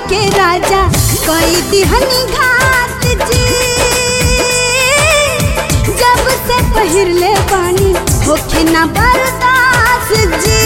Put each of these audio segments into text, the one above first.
के राजा कई दिहनी घात जी जब से पहिरले बानी होखे ना बर्दाश्त जी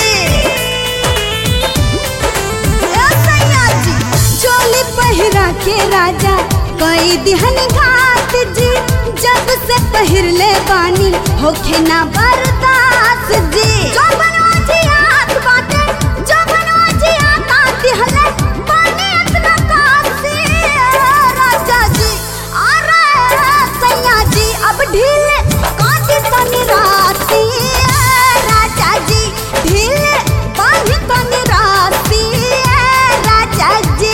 ए सैया जी, चोली पहिरा के राजा कई दिहनी घात जी जब से पहिरले बानी होखे ना बर्दाश्त जी जौवनवा जी हाथ बाटे जौवनवा जी हाथ आती हले बानी इतना कासी राजा जी अरे सैया जी अब ढीले काटी तनी राती राजा जी ढीले बांधी तनी राती राजा जी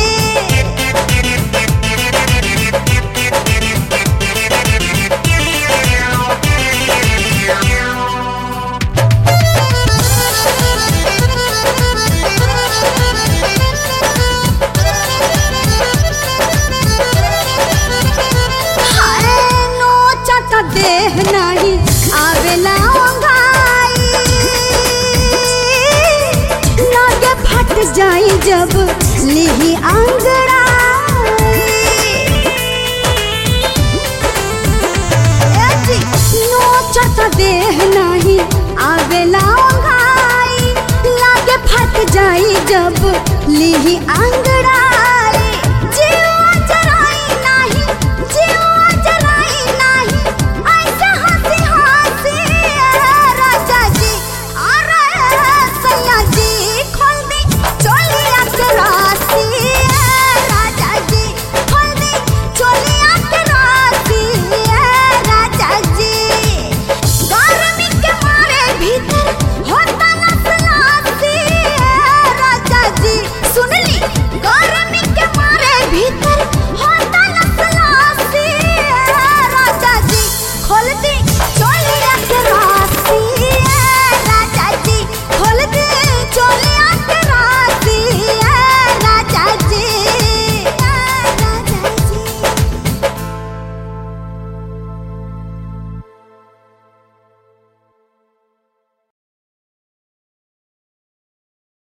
हाय नोचत देह नाही आवेला ओंघाई लागे फट जाई जब लिही आंगड़ाई ए जी, नोचत देह नाही आवेला ओंघाई लागे फट जाई जब लिही आंगड़ाई